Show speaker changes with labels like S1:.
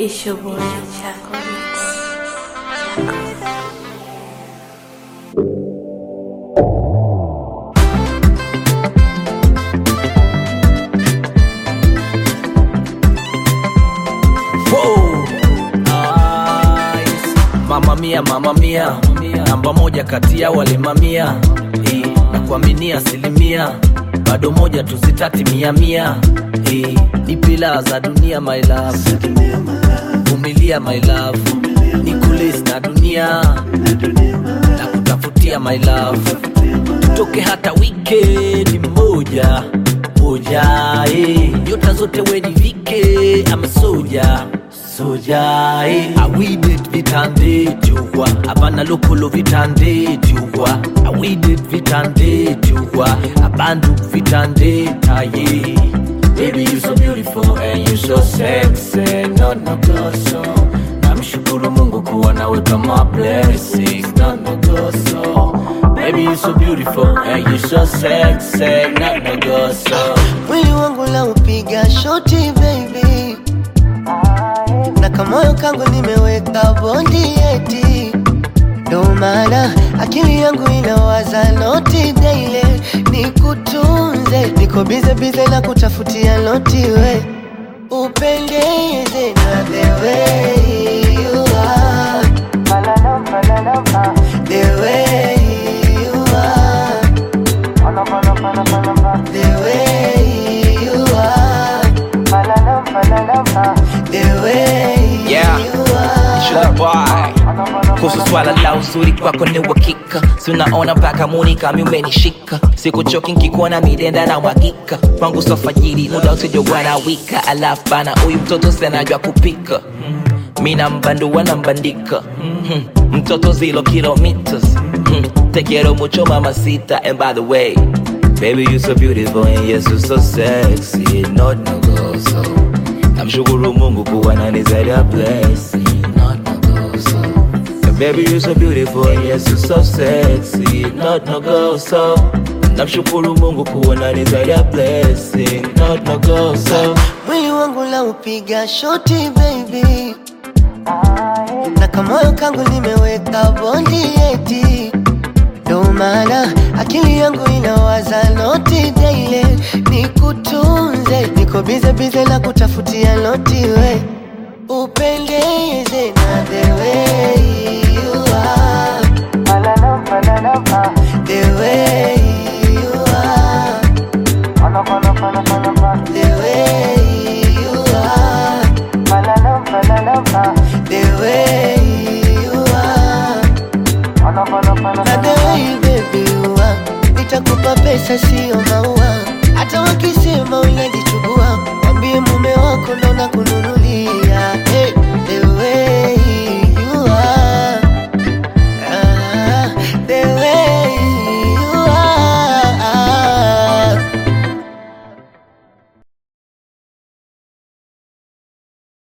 S1: It's your boy Chaco Mix.
S2: Wow. Nice. Mama mia, mama mia, namba moja kati ya wale mamia Eh, na kuaminia asilimia bado moja tusitati mia mia Eh, ni pila za dunia my love vumilia my love ni kulis na dunia na kutafutia my love tutoke hata wikendi moja moja eh. nyota zote wenivike ama soja soja eh. awidet vitande jua abana lokolo vitande jua awidet vitande jua abandu vitande taye Baby, you so beautiful and you so sexy, no no goso. Namshukuru Mungu kuwa nawe kama blessing, no no goso. Baby, you so beautiful and you so sexy, no no goso.
S3: mwili wangu la upiga shoti baby na kamoyo kangu nimeweka bondi eti ndo maana akili yangu inawaza noti daile nikutunze niko bize bize na kutafutia noti we upendeze na the way you are the way you are the way you are the way
S2: Yeah.
S3: you are
S2: Sugar boy. kuhusu swala la uzuri kwako ni uhakika si unaona mpaka muni kami umenishika sikuchoki nkikuona midenda na mwagika kwangu sofajiri muda usijowana wika alafu bana huyu mtoto senajwa kupika mina mbandua na mbandika Mhm. mtoto zilo kilometers Mhm. te quiero mucho mamacita and by the way baby you so beautiful and yes you so sexy not no go so namshukuru mungu kuwa nani zaidi ya blessing not no go so And baby you so beautiful and yes you so sexy not no go so namshukuru mungu kuwa nani zaidi ya blessing not no go so
S3: mwili wangu la upiga shoti baby na kamoyo kangu nimeweka bondi eti ndo maana akili yangu inawaza noti daile nikutunze niko bize bize na kutafutia noti we upendeze na the way you are the way you are the way you are the way you are na the way baby you are nitakupa pesa sio maua hata wakisema unajichubua wambie mume wako naona kununua